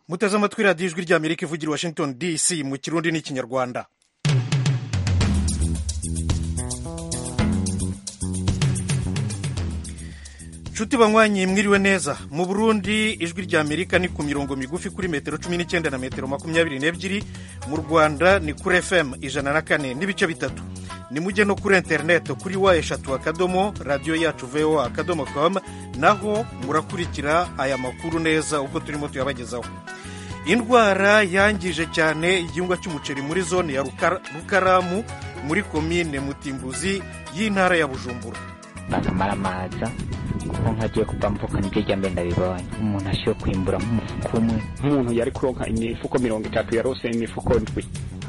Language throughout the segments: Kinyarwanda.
muteze amatwi radiyo ijwi rya amerika ivugira i washington dc mu kirundi n'ikinyarwanda nshuti banywanyi mwiriwe neza mu burundi ijwi rya amerika ni ku mirongo migufi kuri metero cumi n'icyenda na metero makumyabiri n'ebyiri mu rwanda ni kuri fm ijana na kane n'ibice bitatu ni mujye no kuri interineti kuri wa eshatu akadomo radiyo yacu voa akadomo com naho murakurikira aya makuru neza uko turimo tuyabagezaho indwara yangije cyane igihingwa cy'umuceri muri zone ya rukaramu muri komine mutimbuzi y'intara ya bujumbura banamara amaza kuko nkagiye kubamvuka nibyo jya mbere ndabibonye umuntu ashiwe kwimbura nk'umufuka umwe nk'umuntu yari kuronka imifuko mirongo itatu yarose imifuko ndwi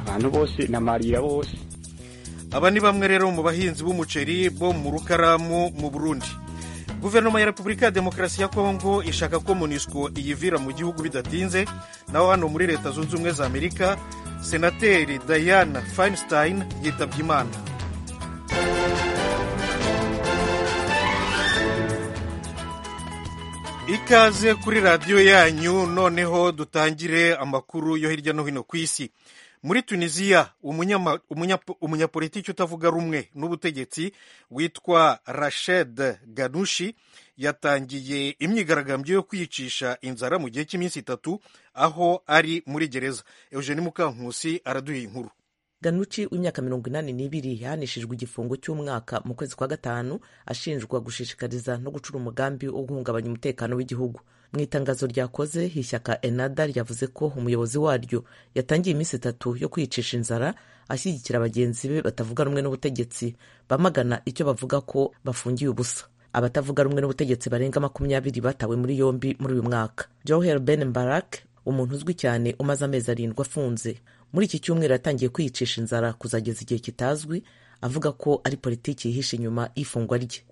abantu bose namarira bose aba ni bamwe rero mu bahinzi b'umuceri bo mu rukaramu mu burundi guverinoma ya repubulika ya demokarasi ya kongo ishaka ko monusco iyivira mu gihugu bidatinze naho hano muri leta zunze ubumwe za amerika senateri diana feinstein yitabye imana ikaze kuri radiyo yanyu noneho dutangire amakuru yo hirya no hino ku isi muri tunisiya umunyapolitiki utavuga rumwe n'ubutegetsi witwa rashed ganushi yatangiye imyigaragambyo yo kwiyicisha inzara mu gihe cy'iminsi itatu aho ari muri gereza eugeni mukankusi araduha inkuru ganuci w'imyaka mirongo inani n'ibiri yahanishijwe igifungo cy'umwaka mu kwezi kwa gatanu ashinjwa gushishikariza no gucura umugambi wo guhungabanya umutekano w'igihugu mu itangazo ryakoze ishyaka enada ryavuze ko umuyobozi waryo yatangiye iminsi itatu yo kwiyicisha inzara ashyigikira bagenzi be batavuga rumwe n'ubutegetsi bamagana icyo bavuga ko bafungiye ubusa abatavuga rumwe n'ubutegetsi barenga makumyabiri batawe muri yombi muri uyu mwaka joher ben mbarak umuntu uzwi cyane umaze amezi arindwi afunze muri iki cyumweru yatangiye kwiyicisha inzara kuzageza igihe kitazwi avuga ko ari politiki yihishe inyuma y'ifungwa rye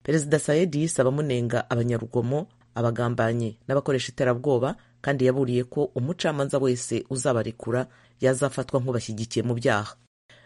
perezida sayedi yisaba amunenga abanyarugomo abagambanyi n'abakoresha iterabwoba kandi yaburiye ko umucamanza wese uzabarekura yazafatwa nk'ubashyigikiye mu byaha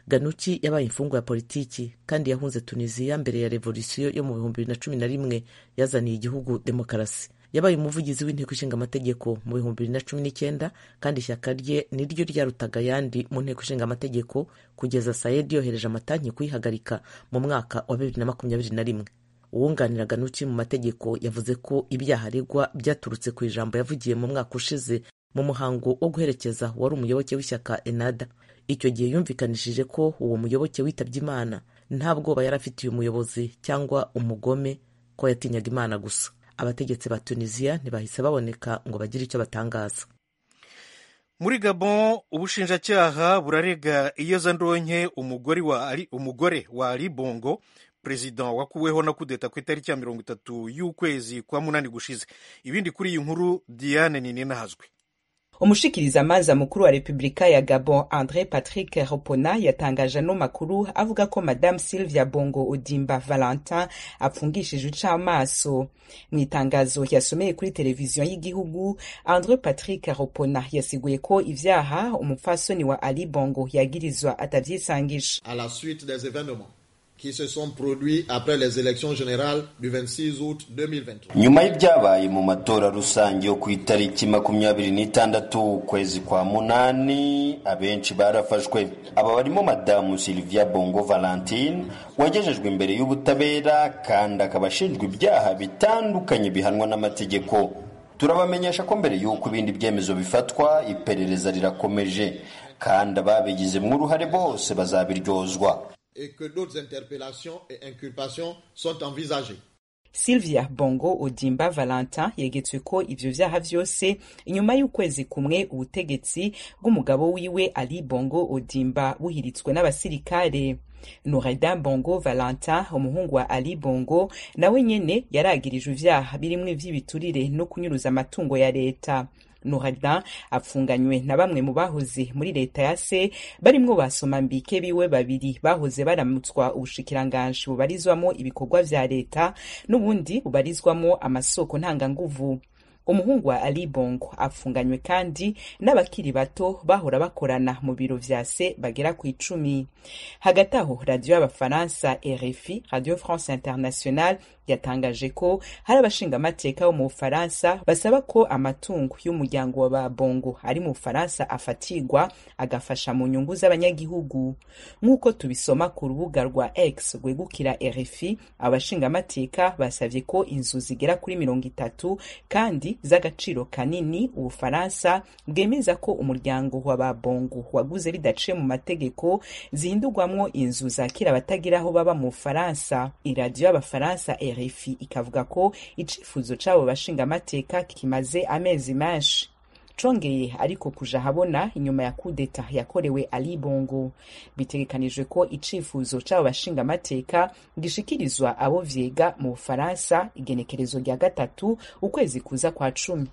ganuki yabaye imfungwa ya politiki kandi yahunze tunisiya mbere ya revolisiyo yo mu bihumbi bibiri na cumi na rimwe yazaniye igihugu demokarasi yabaye umuvugizi w'inteko ishinga amategeko mu bihumbi bibiri na cumi n'icyenda kandi ishyaka rye ni ryo ryarutaga ayandi mu nteko ishinga amategeko kugeza sayedi yohereje amatanki kuyihagarika mu mwaka wa bibiri na makumyabiri na rimwe uwunganira ganuci mu mategeko yavuze ko ibyaha aregwa byaturutse ku ijambo yavugiye mu mwaka ushize mu muhango wo guherekeza wari umuyoboke w'ishyaka enada icyo gihe yumvikanishije ko uwo muyoboke witabye imana nta bwoba yari afitiye umuyobozi cyangwa umugome ko yatinyaga imana gusa abategetsi ba tunisiya ntibahise baboneka ngo bagire icyo batangaza muri gabon ubushinjacyaha burarega iyezandonke umugore wa ali bongo perezida wakuweho na kudeta ku itariki ya mirongo itatu y'ukwezi kwa munani gushize ibindi kuri iyi nkuru diane ninahazwe umushikirizamanza mukuru wa repubulika ya gabon andre patrick ropona yatangaje ano makuru avuga ko madame sylvia bongo odimba valentin apfungishije ucamaso mu itangazo yasomeye kuri televiziyo y'igihugu andre patrick ropona yasiguye ko ivyaha umupfasoni wa ali bongo yagirizwa atavyisangisha qui se sont produits après les élections générales du 26 août 2023. nyuma y'ibyabaye mu matora rusange yo ku itariki makumyabiri n'itandatu ukwezi kwa munani abenshi barafashwe aba barimo madamu sylvia bongo valentine wagejejwe imbere y'ubutabera kandi akaba ashinjwa ibyaha bitandukanye bihanwa n'amategeko turabamenyesha ko mbere y'uko ibindi byemezo bifatwa iperereza rirakomeje kandi ababigizemo uruhare bose bazabiryozwa et que d'autres interpellations et inculpations sont envisagées. Sylvia Bongo Odimba Valentin yegetswe ko ivyo vyaha vyose inyuma y'ukwezi kumwe ubutegetsi bw'umugabo wiwe Ali Bongo Odimba buhiritswe n'abasirikare. Noureddin Bongo Valentin umuhungu wa Ali Bongo nawe nyene yaragirijwe ivyaha birimwe vy'ibiturire no kunyuruza amatungo ya leta. Noureddin apfunganywe na bamwe mu bahoze muri leta ya se barimwo basomambike biwe babiri bahoze baramutswa ubushikiranganji bubarizwamo ibikorwa vya leta n'ubundi bubarizwamo amasoko ntanganguvu umuhungu wa Ali Bongo afunganywe kandi n'abakiri bato bahora bakorana mu biro vya se bagera ku icumi hagati aho radiyo y'abafaransa RFI radiyo France Internationale yatangaje ko hari abashingamateka bo mu bufaransa basaba ko amatungo y'umuryango wa ba bongo ari mu bufaransa afatirwa agafasha mu nyungu z'abanyagihugu nk'uko tubisoma ku rubuga rwa x rwegukira rfi abashingamateka basabye ko inzu zigera kuri mirongo itatu kandi z'agaciro kanini ubufaransa bwemeza ko umuryango wa ba bongo waguze bidaciye mu mategeko zihindurwamwo inzu zakira abatagira aho baba mu bufaransa iradiyo y'abafaransa rfi ikavuga ko icyifuzo cy'abo bashingamateka kimaze amezi menshi congeye ariko kuja habona inyuma ya kudeta yakorewe ali bongo bitegekanijwe ko icifuzo c'abo bashingamateka gishikirizwa abo vyega mu bufaransa igenekerezo rya gatatu ukwezi kuza kwa cumi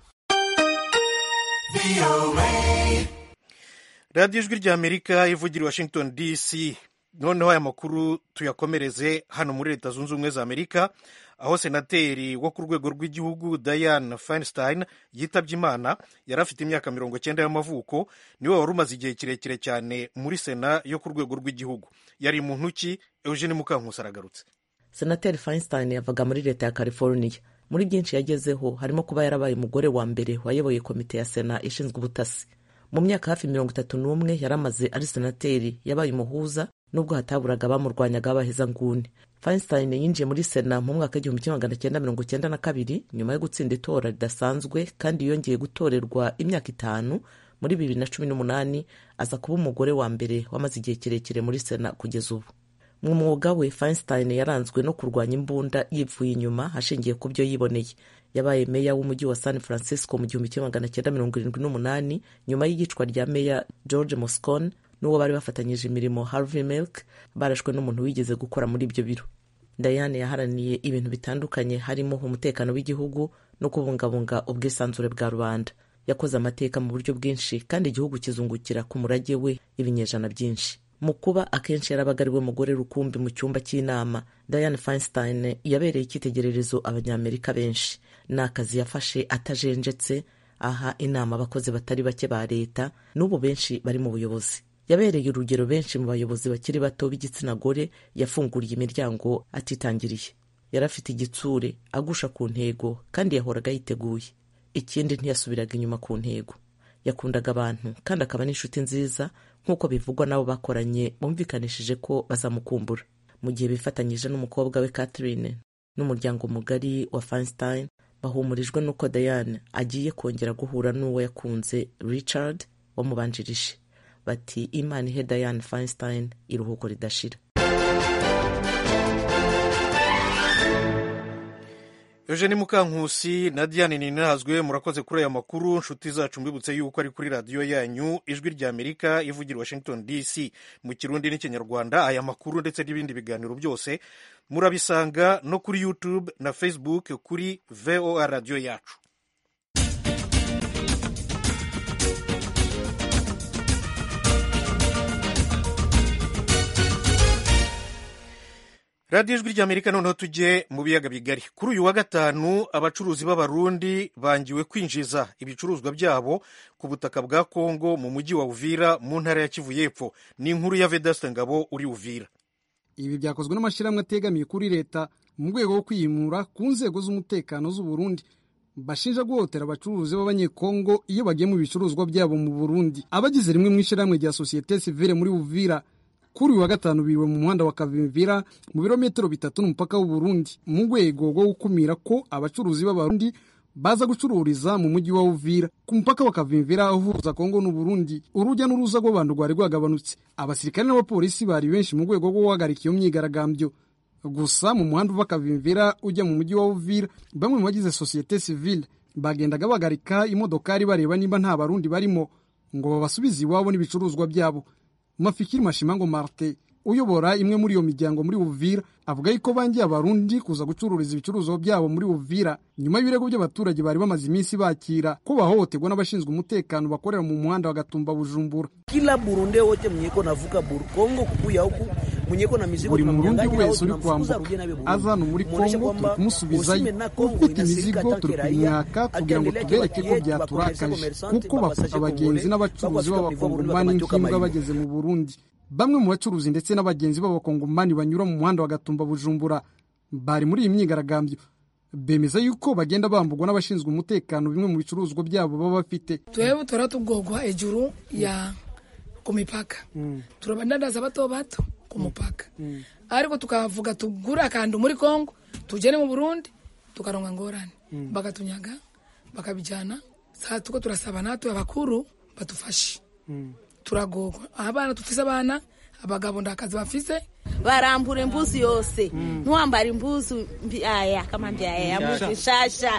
radiyo ijwi ry'amerika ivugira i washington dc noneho aya makuru tuyakomereze hano muri leta zunze ubumwe za amerika aho senateri wo ku rwego rw'igihugu diane feinstein yitabye imana yari afite imyaka mirongo cyenda y'amavuko niwe wari umaze igihe kirekire cyane muri sena yo ku rwego rw'igihugu yari mu ntoki eugene mukankusi aragarutse senateri feinstein yavaga muri leta ya california muri byinshi yagezeho harimo kuba yarabaye umugore wa mbere wayoboye komite ya sena ishinzwe ubutasi mu myaka hafi mirongo itatu n'umwe yari amaze ari senateri yabaye umuhuza nubwo hataburaga abamurwanyaga b'abahezanguni feinstein yinjiye muri sena mu mwaka w'igihumbi kimwe magana cyenda mirongo cyenda na kabiri nyuma yo gutsinda itora ridasanzwe kandi yongeye gutorerwa imyaka itanu muri bibiri na cumi n'umunani aza kuba umugore wa mbere wamaze igihe kirekire muri sena kugeza ubu mu mwuga we feinstein yaranzwe no kurwanya imbunda yipfuye inyuma ashingiye ku byo yiboneye yabaye meya w'umujyi wa san francisco mu gihumbi kimwe magana cyenda mirongo irindwi n'umunani nyuma y'iyicwa rya meya george moscone n'uwo bari bafatanyije imirimo harvey milk barashwe n'umuntu wigeze gukora muri ibyo biro dayane yaharaniye ibintu bitandukanye harimo umutekano w'igihugu no kubungabunga ubwisanzure bwa rubanda yakoze amateka mu buryo bwinshi kandi igihugu kizungukira ku murage we ibinyejana byinshi mu kuba akenshi yarabaga ari we mugore rukumbi mu cyumba cy'inama diane feinstein yabereye icyitegererezo abanyamerika benshi ni akazi yafashe atajenjetse aha inama abakozi batari bake ba leta n'ubu benshi bari mu buyobozi yabereye urugero benshi mu bayobozi bakiri bato b'igitsina gore yafunguriye imiryango atitangiriye yari afite igitsure agusha ku ntego kandi yahoraga yiteguye ikindi ntiyasubiraga inyuma ku ntego yakundaga abantu kandi akaba n'inshuti nziza nk'uko bivugwa n'abo bakoranye bumvikanishije ko bazamukumbura mu gihe bifatanyije n'umukobwa we Catherine n'umuryango mugari wa Feinstein bahumurijwe n'uko Diane agiye kongera guhura n'uwo yakunze Richard wamubanjirije bati imana ihe diane feinstein iruhuko ridashira eugene mukankusi na diane ninazwe murakoze kuri aya makuru nshuti zacu mbibutse yuko ari kuri radiyo yanyu ijwi rya amerika ivugira washington dc mu kirundi n'ikinyarwanda aya makuru ndetse n'ibindi biganiro byose murabisanga no kuri youtube na facebook kuri voa radiyo yacu radiyo ijwi ry'amerika noneho tujye mu biyaga bigari kuri uyu wa gatanu abacuruzi b'abarundi bangiwe kwinjiza ibicuruzwa byabo ku butaka bwa kongo mu mujyi wa uvira mu ntara ya kivu y'epfo ni inkuru ya vedasita ngabo uri uvira ibi byakozwe n'amashyirahamwe ategamiye kuri leta mu rwego rwo kwiyimura ku nzego z'umutekano z'u Burundi bashinja guhotera abacuruzi b'abanyekongo iyo bagiye mu bicuruzwa byabo mu burundi abagize rimwe mu ishyirahamwe rya sosiyete sivire muri uvira kuri uyu wa gatanu biriwe mu muhanda wa Kavimvira mu birometero bitatu n'umupaka w'u Burundi mu rwego rwo gukumira ko abacuruzi b'abarundi baza gucururiza mu mujyi wa Uvira ku mupaka wa Kavimvira uhuza Kongo n'u Burundi urujya n'uruza rw'abantu rwari rwagabanutse abasirikare n'abapolisi bari benshi mu rwego rwo guhagarika iyo myigaragambyo gusa mu muhanda uva Kavimvira ujya mu mujyi wa Uvira bamwe mu bagize sosiyete sivile bagendaga bahagarika imodokari bareba niba nta barundi barimo ngo babasubize iwabo n'ibicuruzwa byabo mafikiri mashimango marte uyobora imwe muri iyo miryango muri uvira avuga yuko bangiye abarundi kuza gucururiza ibicuruzwa byabo muri uvira nyuma y'ibirego by'abaturage bari bamaze iminsi bakira ko bahohoterwa n'abashinzwe umutekano bakorera mu muhanda wa gatumba bujumbura kila burunde wote mnyeko navuka burkongo kukuya huku mwenyeko na mizigo buri murundi wese uri kwambuka aza hano muri kongo turi kumusubizayo ufite imizigo turi kumwaka kugira ngo tubereke ko byaturakaje kuko bafata abagenzi n'abacuruzi b'abakongomani nk'imbwa bageze mu burundi bamwe mu bacuruzi ndetse n'abagenzi b'abakongomani banyura mu muhanda wa gatumba bujumbura bari muri iyi myigaragambyo bemeza yuko bagenda bambugwa n'abashinzwe umutekano bimwe mu bicuruzwa byabo baba bafite twewe turatugogwa ejuru ya ku mipaka turabandandaza bato bato ku mupaka ariko tukavuga tugure akantu muri kongo tugene mu burundi tukaronga ngorane bagatunyaga bakabijyana saa tuko turasaba natwe abakuru badufashe turagogwa abana dufise abana abagabo ndakazi bafise barambura imbuzi yose ntiwambara imbuzi mbyaya kama mbyaya mbuzi nshasha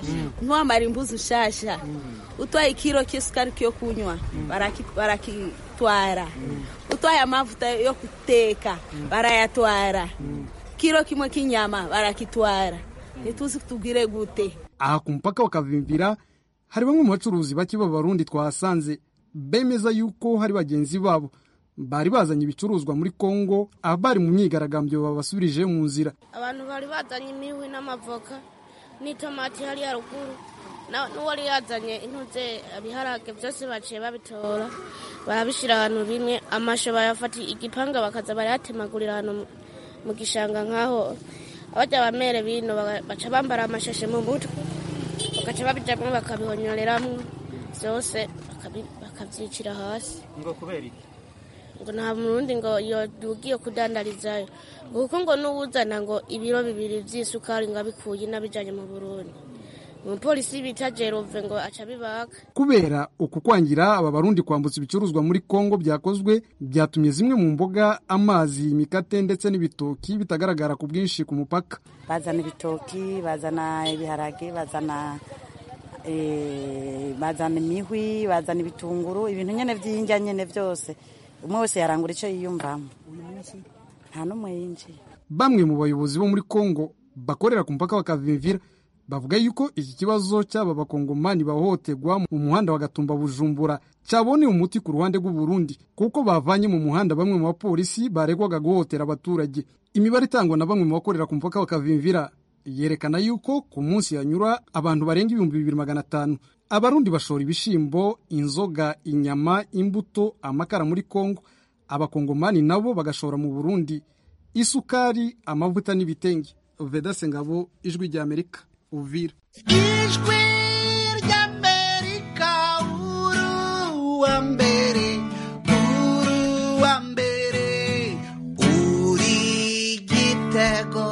ntiwambara imbuzi nshasha utwaye ikiro cy'isukari yo kunywa baraki- barakitwara utwaye amavuta yo guteka barayatwara kiro kimwe k'inyama barakitwara ntituzi tubwire gute aha ku mupaka wa Kavimvira hari bamwe mu bacuruzi bake b'abarundi twahasanze bemeza yuko hari bagenzi babo bari bazanye ibicuruzwa muri Kongo abari mu myigaragambyo babasubirije mu nzira abantu bari bazanye imihwi n'amavoka n'itomati hariya ruguru Na- n'uwari yazanye intuze ibiharage byose baciye babitora barabishyira ahantu bimwe amasho bayafata igipanga bakaza barayatemagurira ahantu mu- mu gishanga nk'aho abajya bamere bino baga- baca bambara amashashe mu mutwe bagaca babijyamo bakabihonyoreramo byose bakabi- bakabyicira hasi ngo kubera iki ngo nta murundi ngo yodugiye kudandarizayo ngo kuko ngo n'uwuzana ngo ibiro bibiri by'isukari ngo abikuye n'abijyanye mu burundi umupolisi bita jerove ngo aca abibaka kubera uku kwangira aba barundi kwambutsa ibicuruzwa muri Kongo byakozwe byatumye zimwe mu mboga amazi imikate ndetse n'ibitoki bitagaragara ku bwinshi ku mupaka bazana ibitoki bazana ibiharage bazana eh, bazana imihwi bazana ibitunguru ibintu nyene vy'injya nyene vyose umwe wese yarangura ico yiyumvamo nta n'umwe yinjiye bamwe mu bayobozi bo muri Kongo bakorera ku mupaka wa Kavimvira bavuga yuko iki kibazo cy'aba bakongomani bahohoterwa mu muhanda wa Gatumba Bujumbura cyaboneye umuti ku ruhande rw'u Burundi kuko bavanye mu muhanda bamwe mu bapolisi baregwaga guhohotera abaturage imibare itangwa na bamwe mu bakorera ku mupaka wa Kavimvira yerekana yuko ku munsi hanyura abantu barenga ibihumbi bibiri magana atanu abarundi bashora ibishyimbo inzoga inyama imbuto amakara muri Kongo abakongomani nabo bagashora mu Burundi isukari amavuta n'ibitenge veda sengabo ijwi rya amerika uvira ijwi ry'amerika uru wa mbere uru wa mbere uri igitego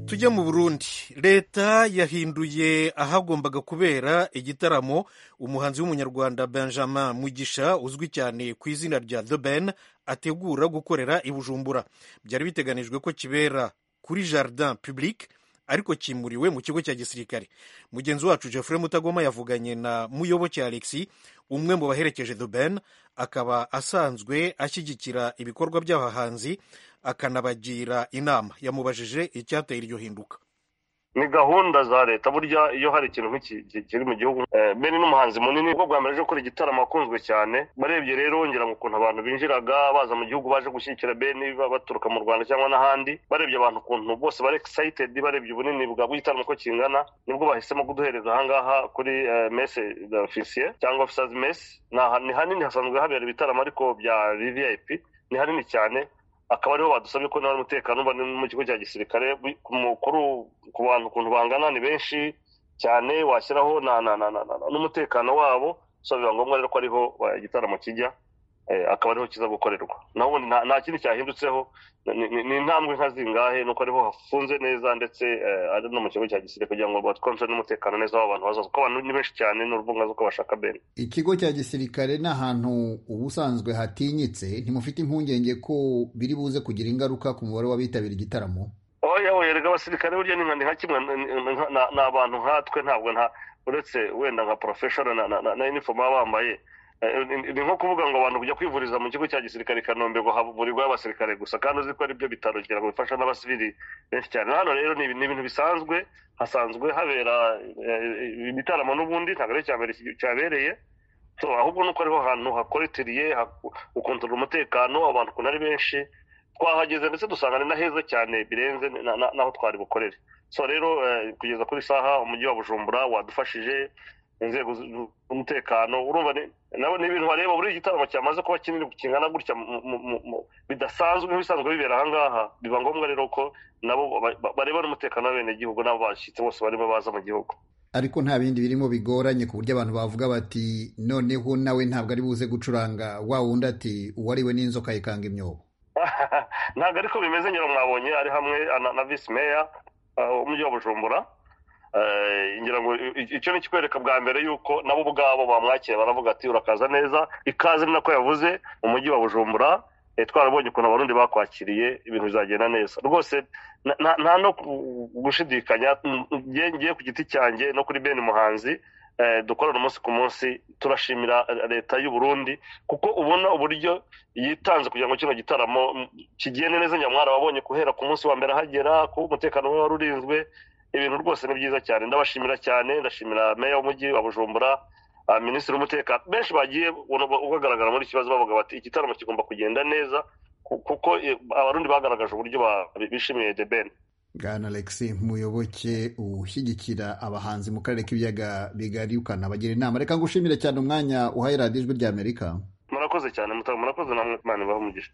tujya mu burundi leta yahinduye ahagombaga kubera igitaramo umuhanzi w'umunyarwanda benjamin mugisha uzwi cyane ku izina rya the ben ategura gukorera i bujumbura byari biteganijwe ko kibera kuri jardin public ariko kimuriwe mu kigo cya gisirikare mugenzi wacu jeffrey mutagoma yavuganye na muyoboke alexi umwe mu baherekeje the ben akaba asanzwe ashyigikira ibikorwa by'abahanzi akanabagira inama yamubajije icyateye iryo hinduka ni gahunda za leta burya iyo hari ikintu nk'iki ki- kiri mu gihugu eh, be n'umuhanzi munini ubwo bwa mbere aje gukora igitaramo akunzwe cyane barebye rero wongera ngo ukuntu abantu binjiraga baza mu gihugu baje gushyigikira beni ba- baturuka mu rwanda cyangwa n'ahandi barebye abantu ukuntu bose bari excited barebye ubunini bwa bw'igitaramo uko kingana nibwo bahisemo kuduhereza ahangaha kuri eh, messe officier cyangwa officers mess Ni aha- ni hanini hasanzwe habera ibitaramo ariko bya vvip ni hanini cyane akaba ariho badusabye ko nawe umutekano uba ni mu kigo cya gisirikare bi- ku mukuru ku bantu ukuntu bangana ni benshi cyane washyiraho na na na na na na- n'umutekano wabo so biba ngombwa rero ko ariho eh, igitaramo kijya eh, akaba ariho kiza gukorerwa naho ubundi nta- nta kindi cyahindutseho ni- ni ni intambwe nka zingahe nuko ariho hafunze neza ndetse eh, ari no mu kigo cya gisirikare kugira ngo batwonje n'umutekano neza w'abantu bazaza kuko abantu ni benshi cyane n'uruvunga z'uko bashaka bene ikigo cya gisirikare ni ahantu ubusanzwe hatinyitse ntimufite impungenge ko biri buze kugira ingaruka ku mubare w'abitabira igitaramo oya oya erega abasirikare burya ni nka ni nka kimwe ni- ni- nka- na- ni abantu nkatwe ntabwo nta uretse wenda nka professional na- na- na na uniform baba bambaye Eh, ni- ni nko kuvuga ngo abantu kujya kwivuriza mu kigo cya gisirikare i kanombe ngo havurirwayo abasirikare gusa kandi uzi ko ari byo bitaro kugira ngo bifashe n'abasivili benshi cyane Na hano rero ni ibi- ni ibintu bisanzwe hasanzwe habera eh, ibitaramo n'ubundi ntabwo ari icya mbere ki- cyabereye So, ahubwo nuko ariho hantu hakoritiriye ukontorora umutekano abantu ukuntu ari benshi twahageze ndetse dusanga ni na heza cyane birenze na- na- n'aho twari bukorere so rero eh, kugeza kuri saha umujyi wa bujumbura wadufashije inzego z'umutekano urumva ni nabo ni ibintu bareba buri gitaramo cyamaze kuba kinini kingana gutya mu- mu- mu- mu- bidasanzwe nk'ibisanzwe bibera aha ngaha biba ngombwa rero ko nabo ba- ba- bareba n'umutekano w'abenegihugu n'abo bashyitsi bose barimo baza mu gihugu ariko nta bindi birimo bigoranye ku buryo abantu bavuga bati noneho nawe ntabwo ari buze gucuranga wa wundi ati uwariwe n'inzoka yikanga imyobo ntabwo ariko bimeze nyine mwabonye ari hamwe na- na visi meya uh, w'umujyi wa bujumbura Eh, ngira ngo i- i- icyo ni ikikwereka bwa mbere yuko nabo ubwabo bamwakira baravuga ati urakaza neza ikaze ni nako yavuze umujyi wa bujumbura eh, twarabonye ukuntu abarundi bakwakiriye ibintu bizagenda neza rwose nta- nta- nta no ku- gushidikanya mm, nge- ngewe ku giti cyanjye no kuri bene muhanzi eh, dukorana umunsi ku munsi turashimira eh, leta y'u Burundi kuko ubona uburyo yitanze kugira ngo kino gitaramo mm, kigende neza nyamwara wabonye guhera ku munsi wa mbere ahagera ko umutekano we wari urinzwe ibintu rwose ni byiza cyane ndabashimira cyane ndashimira meya w'umujyi wa bujumbura ah, minisitiri w'umutekano benshi bagiye ubagaragara muri iki kibazo bavuga bati igitaramo kigomba kugenda neza ku- kuko eh, abarundi bagaragaje uburyo ba- bishimiye the ben bwana alexi muyoboke ushyigikira abahanzi mu karere k'ibiyaga bigari ukanabagira inama reka ngushimire cyane umwanya uhaye radiyo ijwi ry'amerika murakoze cyane muta- murakoze namwe imana ibahe umugisha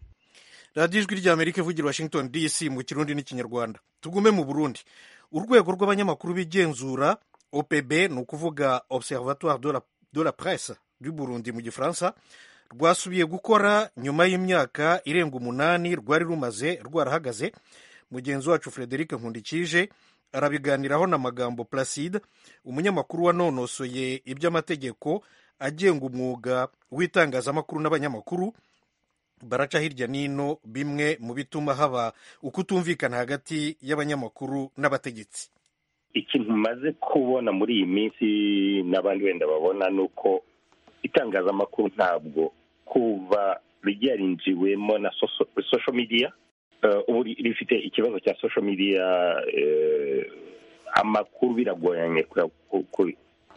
radiyo ijwi ry'amerika ivugira i washington dc mu kirundi n'ikinyarwanda tugume mu burundi urwego rw'abanyamakuru b'igenzura opb ni ukuvuga observatoire de la, de la presse du burundi mu gifaransa rwasubiye gukora nyuma y'imyaka irenga umunani rwari rumaze rwarahagaze mugenzi wacu frederic nkundikije arabiganiraho na magambo placide umunyamakuru wanonosoye iby'amategeko agenga umwuga w'itangazamakuru n'abanyamakuru baraca hirya n'ino bimwe mu bituma haba ukutumvikana hagati y'abanyamakuru n'abategetsi ikintu maze kubona muri iyi minsi n'abandi wenda babona ni uko itangazamakuru ntabwo kuva ryarinjiwemo na soso- social media eh, ubu ri- rifite ikibazo cya social media eh, amakuru biragoranye kuya- ku- ku-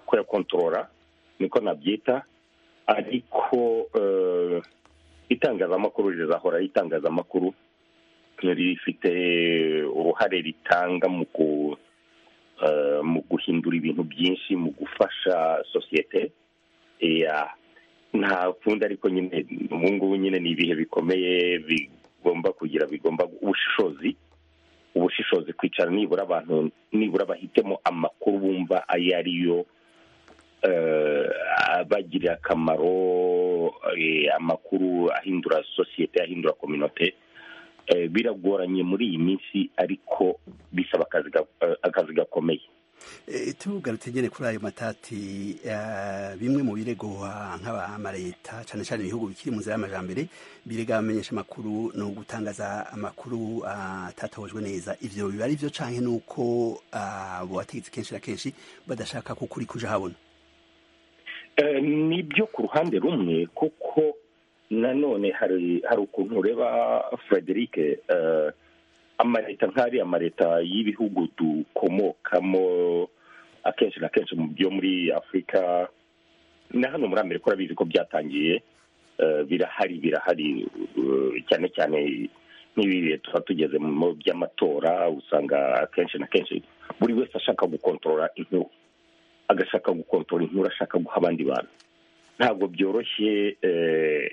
kuyakontorora niko nabyita ariko eh, itangazamakuru rizahora ari itangazamakuru rifite uruhare ritanga mu ku eh, mu guhindura ibintu byinshi mu gufasha sosiyete ya nta kundi ariko nyine ubu ngubu nyine ni ibihe bikomeye bigomba kugira bigomba ubushishozi ubushishozi kwicara nibura abantu nibura bahitemo amakuru bumva ayo ari yo eh, abagirira akamaro eh, amakuru ahindura sosiyete ahindura kominote Eh, biragoranye muri iyi minsi ariko bisaba akazi ga- eh, akazi gakomeye Eh, tugarutse kuri ayo matati eh, bimwe mu biregwa nk'abamareta cyane cyane ibihugu bikiri mu nzira y'amajambere birega abamenyesha amakuru ni ugutangaza amakuru ah, atatohojwe neza ivyo biba ari byo canke nuko ah, abo bategetsi kenshi na kenshi badashaka ko ukuri kuja habona Eh, ni ibyo ku ruhande rumwe kuko nanone hari hari ukuntu ureba frederic eh, amaleta nk'ari amaleta y'ibihugu dukomokamo akenshi na kenshi mu byo muri afurika na hano muri amerika urabizi ko byatangiye eh, birahari birahari eh, cyane cyane nk'ibi bihe tuba tugeze mu mu by'amatora usanga akenshi na kenshi buri wese ashaka gukontorora inkuru agashaka gukontorora inkuru ashaka guha abandi bantu ntabwo byoroshye eh,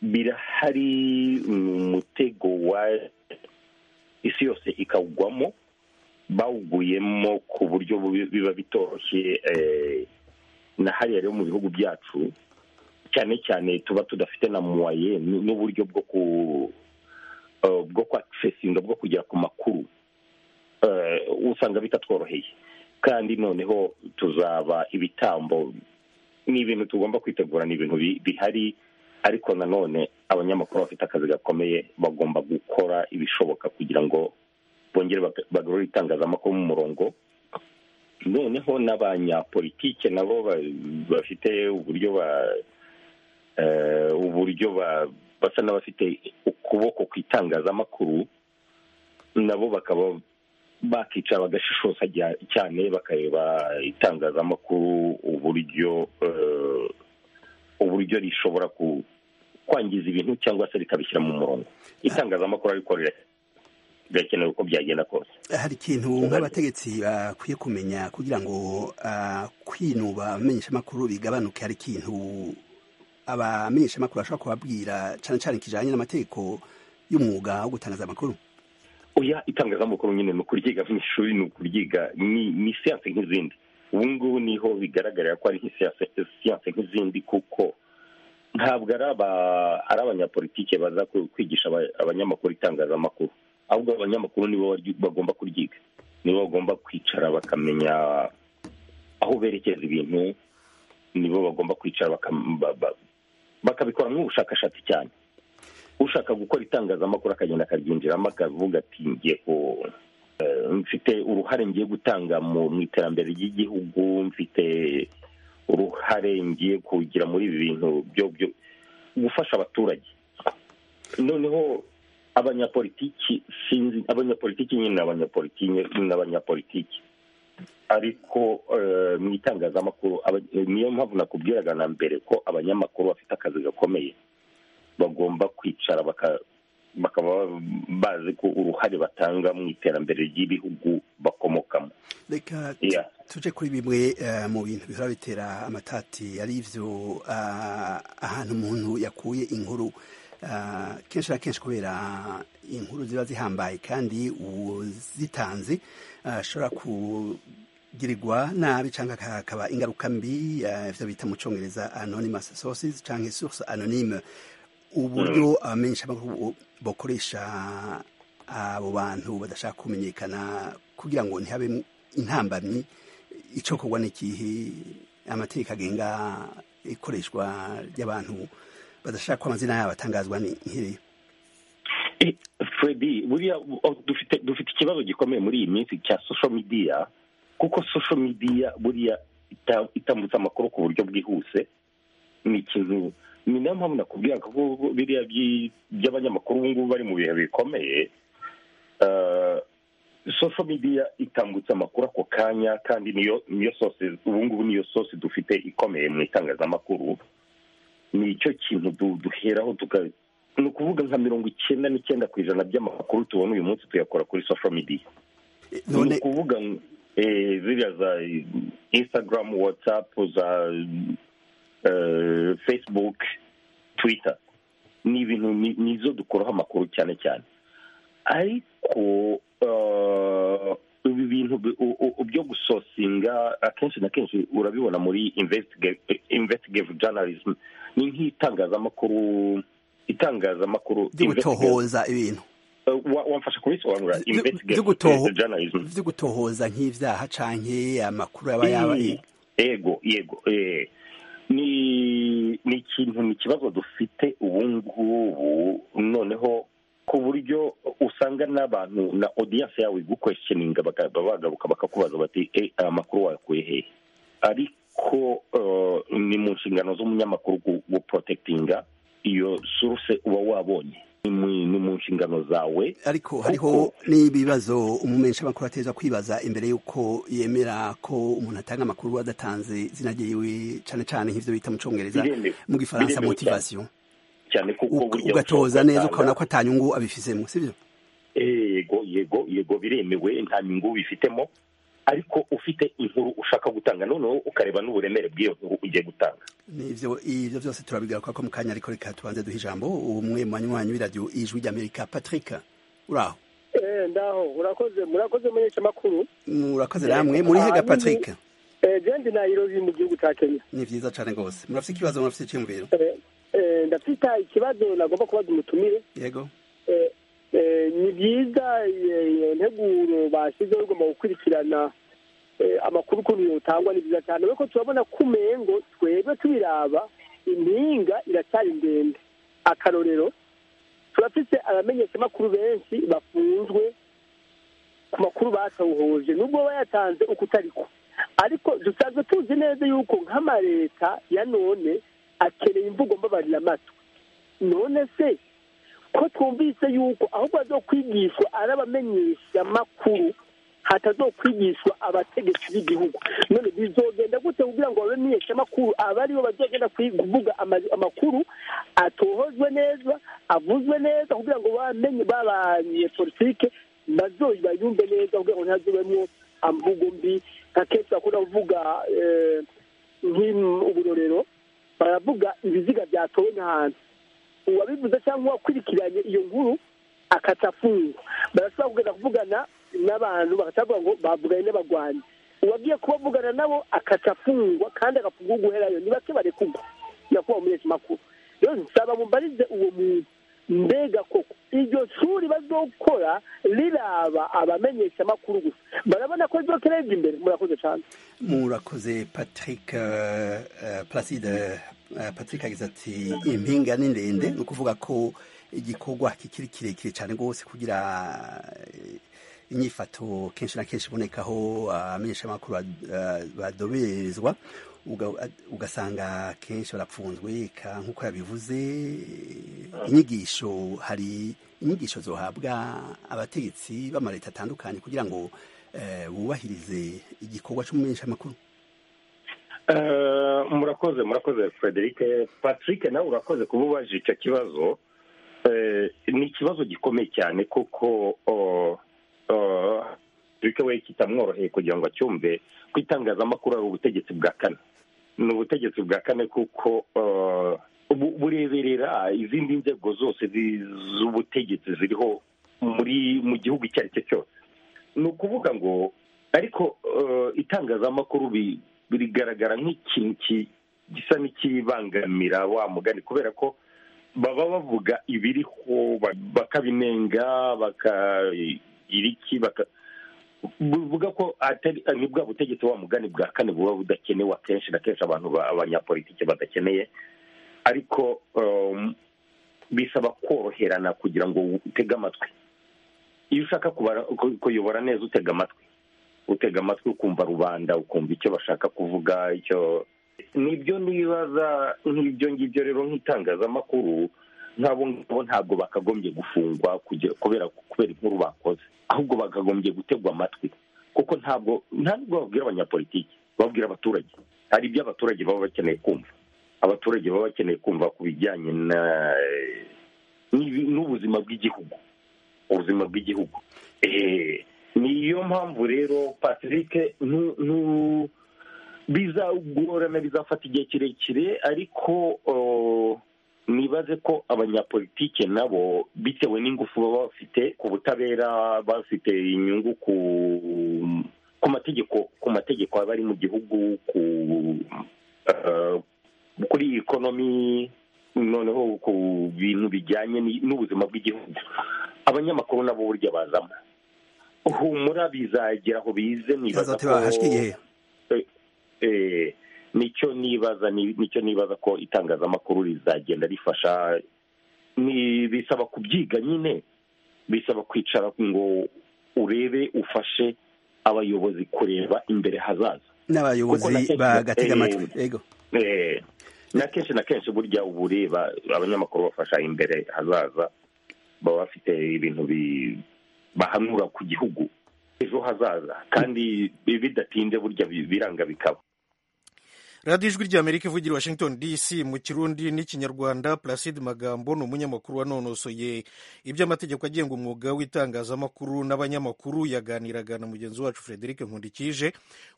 birahari ni umutego wa isi yose ikawugwamo bawuguyemo ku buryo bu- biba bitoroshye eh, na hariya rero mu bihugu byacu cyane cyane tuba tudafite na muwaye n- n'uburyo bwo ku eh, bwo kwakisesinga bwo kugera ku makuru eh, usanga bitatworoheye kandi noneho tuzaba ibitambo ni ibintu tugomba kwitegura ni ibintu bi- bihari ariko nanone abanyamakuru bafite akazi gakomeye bagomba gukora ibishoboka kugira ngo bongere bag- bagarure itangazamakuru mu murongo noneho n'abanyapolitike nabo ba- bafite uburyo ba eh, uburyo ba- basa n'abafite ukuboko ku itangazamakuru nabo bakaba bakicara bagashishoza jya- cyane bakareba itangazamakuru uburyo eh, uburyo rishobora ku- kwangiza ibintu cyangwa se rikabishyira mu murongo itangazamakuru ariko rira- birakenewe uko byagenda kose hari ikintu nk'abategetsi bakwiye kumenya kugira ngo ah, kwinuba abamenyeshamakuru bigabanuke hari ikintu abamenyeshamakuru bashobora kubabwira cyane cyane kijyanye n'amategeko y'umwuga wo gutangaza amakuru oya itangazamakuru nyine ni ukuryiga mu ishuri ni ukuryiga ni ni siyanse nk'izindi ubu ngubu niho bigaragarira ko ari nk'isiyanse siyanse nk'izindi kuko ntabwo ari aba- ari abanyapolitike baza ku- kwigisha aba- abanyamakuru itangazamakuru ahubwo abanyamakuru nibo baryi- bagomba kuryiga nibo bagomba kwicara bakamenya aho berekeza ibintu nibo bagomba kwicara bakam- ba- ba- bakabikora nk'ubushakashatsi cyane ushaka gukora itangazamakuru akagenda akaryinjiramo akavuga ati ngiye ku eh, mfite uruhare ngiye gutanga mu mu iterambere ry'igihugu mfite uruhare ngiye kugira muri ibi bintu byo byo- gufasha abaturage noneho abanyapolitiki sinzi abanyapolitiki nyine ni abanyapolitiki ni abanyapolitiki ariko eh, mu itangazamakuru aba- eh, niyo mpamvu nakubwiraga na mbere ko abanyamakuru bafite akazi gakomeye bagomba kwicara baka- bakaba bazi ko uruhare batanga mu iterambere ry'ibihugu bakomokamo reka Yeah. tuje kuri bimwe eh, mu bintu bihora bitera amatati ari ibyo ah, ahantu umuntu yakuye inkuru ah, kenshi na kenshi kubera inkuru ziba zihambaye kandi uzitanze ah, ashobora kugirirwa nabi cyangwa akaba ingaruka mbi ah, ibyo bita mu cyongereza anonymous sources cyangwa source anonyme uburyo abamenyeshamakuru bakoresha abo bantu badashaka kumenyekana kugira ngo ntihabe intambamyi icokorwa n'igihe amategeko agenga ikoreshwa ry'abantu badashaka ko amazina yabo atangazwa ni nk'iri fredi buriya oh, dufite dufite ikibazo gikomeye muri iyi minsi cya social media kuko social media buriya ita- itambutsa amakuru ku buryo bwihuse ni ikintu ni nayo mpamvu nakubwira ko biriya by'i- by'abanyamakuru ubu ngubu bari mu bihe bikomeye eh, social media itambutsa amakuru ako kanya kandi niyo niyo sose ubu ngubu niyo sose dufite ikomeye mu itangazamakuru ni icyo kintu du- duheraho tuka ni ukuvuga nka mirongo icyenda n'icyenda ku ijana by'amakuru tubona uyu munsi tuyakora kuri social media ni ukuvuga ngo, eh, ziriya za eh, instagram whatsapp za eh, facebook twitter ni ibintu ni- nizo dukuraho amakuru cyane cyane ariko eh, ibi bintu bi- u- u- byo gusosinga akenshi na kenshi urabibona muri investiga- investigative journalism ni nk'itangazamakuru itangazamakuru byo gutohoza ibintu Eh, wa- wamfasha kubisobanura byo investigative gutoho- journalism byo gutohoza nk'ibyaha canke amakuru aba yaba Mm. yego yego eh. ni ni ikintu ni ikibazo dufite ubu ngubu noneho ku buryo usanga n'abantu na audience yawe igukwestioninga baka- bagaruka bakakubaza bati "Eh, aya makuru wayakuye hehe ariko eh, ni mu nshingano z'umunyamakuru gu- guprotectinga iyo source uba wabonye Ni mu- ni mu nshingano zawe ariko hariho n'ibibazo umumenyesha amakuru ateza kwibaza imbere y'uko yemera ko umuntu atanga amakuru adatanze izina ryiwe cyane cyane nk'ibyo bita mu cyongereza Biremewe. mu gifaransa Biremewe motivation cyane kuko Ug- burya ugatoza ushobora neza gutanga- ukabona ko atanyungu abifizemo sibyo yego yego yego biremewe nta nyungu bifitemo ariko ufite inkuru ushaka gutanga noneho ukareba n'uburemere bw'iyo nkuru ugiye gutanga nivyo ivyo byose turabigaruka ko mu kanya ariko reka tubanze duha ijambo umwe mu banywanyi w'iradiyo ijwi ry'amerika patrick uraho Eh, ndaho urakoze murakoze menyesha makuru murakoze namwe muri hega patrick jendi nayirobi mu gihugu cya kenya ni vyiza cane rwose murafise ikibazo murafise iciyumviro Eh, eh, ndafite ikibazo nagomba kubaza umutumire yego Eh, eh, ni byiza eh, iyo nteguro bashyizeho igomba gukurikirana eh, amakuru ukuntu yotangwa ni byiza cyane ariko turabona ko umengo twebwe tubiraba impinga iracyari ndende akarorero turafite abamenyeshamakuru benshi bafunzwe ku makuru batawuhuje nubwo bayatanze uko utari ko ariko dusanzwe tuzi neza yuko nk'amaleta ya none akeneye imvugo mbabarira amatwi none se ko twumvise yuko ahubwo hazokwigishwa ari abamenyeshamakuru hatazokwigishwa abategetsi b'igihugu none bizogenda gute kugira ngo abamenyeshamakuru abe aribo bazogenda kwi- kuvuga ama- amakuru atohozwe neza avuzwe neza kugira ngo bamenye babanyepolitike bazoyiba yumve neza kugira ngo ntihazubemo amvugo mbi nka kenshi bakunda kuvuga eh, nk'uburorero baravuga ibiziga byatowe n'ahantu uwabivuze cyangwa uwakurikiranye iyo nkuru akata afungwa barashobora kugenda kuvugana n'abantu bakavuga ngo bavuganye n'abagwanyi uwagiye kubavugana nabo akata afungwa kandi agafungwa guherayo ni bake barekurwa yakuba umunyeshyi makuru rero nsaba mubarize uwo muntu mbega koko iryo shuri bazokora riraba abamenyeshamakuru gusa barabona ko rizokerebye imbere murakoze cyane murakoze patrick eh, eh, placide eh, patrick agize ati impinga ni ndende ni ukuvuga ko igikorwa kikiri kirekire cyane rwose kugira eh, inyifato kenshi na kenshi ibonekaho abamenyeshamakuru bad- eh, badoberezwa uga- ugasanga kenshi barapfunzwe ka- nk'uko yabivuze eh, inyigisho hari inyigisho zohabwa abategetsi b'amaleta atandukanye kugira ngo eh, bubahirize igikorwa cy'umumenyeshamakuru Eh, murakoze murakoze frederic Eh, patrick nawe urakoze kuba ubajije icyo kibazo Eh, ni ikibazo gikomeye cyane kuko oh, oh, patrick we kitamworoheye kugira ngo acyumve ko itangazamakuru ari ubutegetsi bwa kane ni ubutegetsi bwa kane kuko oh, bu- bureberera izindi nzego zose zi- z'ubutegetsi ziriho muri mu gihugu icyo ari cyo cyose ni ukuvuga ngo ariko eh, itangazamakuru bi- birigaragara nk'ikintu ki- gisa n'ikibangamira wa mugani kubera ko baba bavuga ibiriho ba- bakabinenga bakagira iki baka buvuga ko atari ni bwa butegetsi wa mugani bwa kane buba budakenewe akenshi na kenshi abantu ba- abanyapolitiki badakeneye ariko um, bisaba koroherana kugira ngo utege amatwi iyo ushaka kubara- ku- kuyobora neza utega amatwi utega amatwi ukumva rubanda ukumva icyo bashaka kuvuga icyo nibyo nibaza nk'ibyo ngibyo rero nk'itangazamakuru nk'abo ngabo ntabwo bakagombye gufungwa kugira- kubera kubera inkuru bakoze ahubwo bakagombye gutegwa amatwi kuko ntabwo nta nubwo babwira abanyapolitiki babwira abaturage hari ibyo abaturage baba bakeneye kumva abaturage baba bakeneye kumva ku bijyanye na n'ibi- n'ubuzima bw'igihugu ubuzima bw'igihugu Eh, niyo mpamvu rero patrick nu- nu- bizagorana bizafata igihe kirekire ariko oh, nibaze ko abanyapolitike nabo bitewe n'ingufu baba bafite ku butabera bafite inyungu ku ku mategeko ku mategeko aba ari mu gihugu ku eh, kuri ikonomi noneho ku bintu bijyanye ni- n'ubuzima bw'igihugu abanyamakuru nabo burya bazamo humura bizagera aho bize nibaza ko Bizateba hashira igihe. Eh, eh, nicyo nibaza ni- nicyo nibaza ko itangazamakuru rizagenda rifasha ni bisaba kubyiga nyine bisaba kwicara ngo urebe ufashe abayobozi kureba imbere hazaza Kuko na n'abayobozi kenshi- bagatega eh, amatwi yego Eh, na kenshi na kenshi burya uba ureba abanyamakuru bafasha imbere hazaza baba bafite ibintu bi- bahanura ku gihugu ejo hazaza kandi bi- bidatinze burya bi- biranga bikaba radiyo ijwi ry'amerika ivugira i washington dc mu kirundi n'ikinyarwanda placide magambo ni umunyamakuru wanonosoye iby'amategeko agenga umwuga w'itangazamakuru n'abanyamakuru yaganiraga na mugenzi wacu frederic nkundikije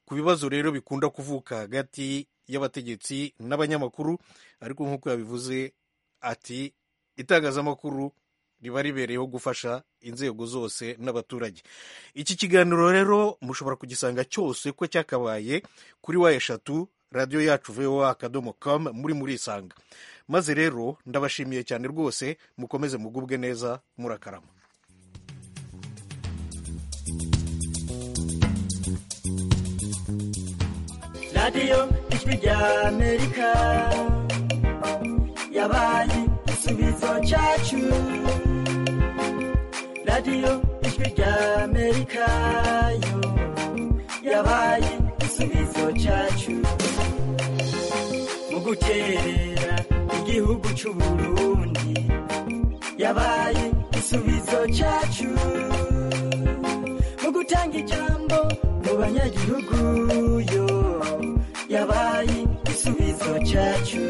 ku bibazo rero bikunda kuvuka hagati y'abategetsi n'abanyamakuru ariko nk'uko yabivuze ati itangazamakuru riba ribereyeho gufasha inzego zose n'abaturage iki kiganiro rero mushobora kugisanga cyose ko cyakabaye kuri wa eshatu radiyo yacu voa akadomo com muri murisanga maze rero ndabashimiye cyane rwose mukomeze mugubwe neza murakarama radiyo ijwi ry'amerika yabaye igisubizo cyacu radiyo ijwi ry'amerika yo yabaye igisubizo cyacu mu guterera igihugu cy'u Burundi yabaye igisubizo cyacu mu gutanga ijambo mu banyagihugu yo yabaye igisubizo cyacu